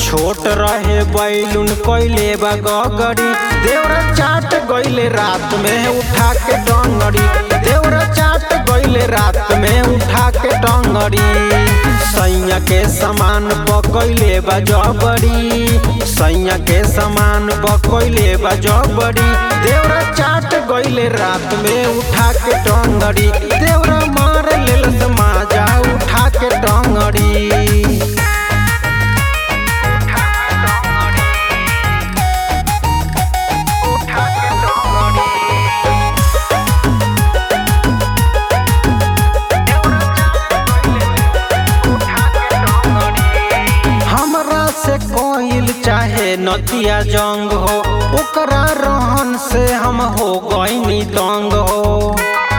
छोट रहे बैलून कैले बा गगरी देवरा चाट गइले रात में उठा के डंगरी देवरा चाट गइले रात में उठा के डंगरी सैया के समान पकैले बा जबरी सैया के समान पकैले बा जबरी देवरा चाट गइले रात में उठा के डंगरी देवरा मार लेल समाजा उठा के डंगरी हमरा से कोइल चाहे नतिया जंग हो ओकरा रहन से हम हो गईनी तंग हो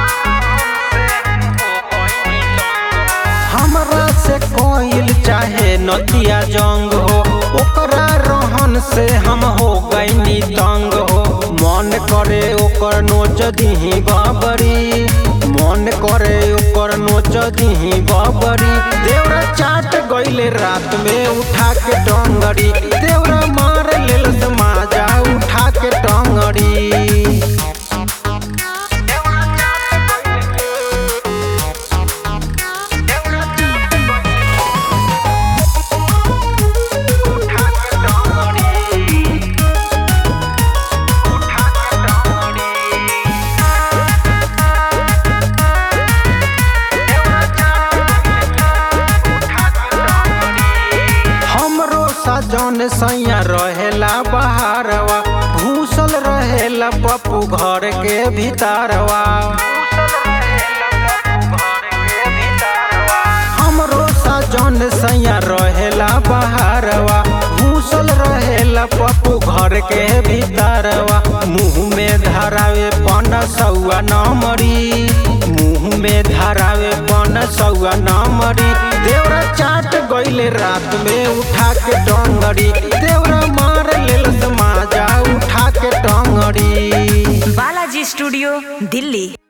हमरा से कोइल चाहे नतिया जंग हो ओकरा रहन से हम हो गईनी तंग हो मन करे ओकर नोच दिही बाबरी मन करे ओकर नोच दिही बाबरी देवरा चाट गइले रात में उठा के टंगड़ी देवरा मार लेल समाजा उठा के टंगड़ी हमरो सजन सैया रहेला बहारवा घूसल रहेला पप्पू घर के भीतरवा हमरो सजन सैया रहेला बहारवा घूसल रहेला पप्पू घर के भीतरवा मुँह में धरावे पन सौआ नमरी मुँह में धरावे पन सौआ नमरी देवरा चाट गइले रात में उठा के डंगरी देवरा मार लेल समाजा उठा के डंगरी बालाजी स्टूडियो दिल्ली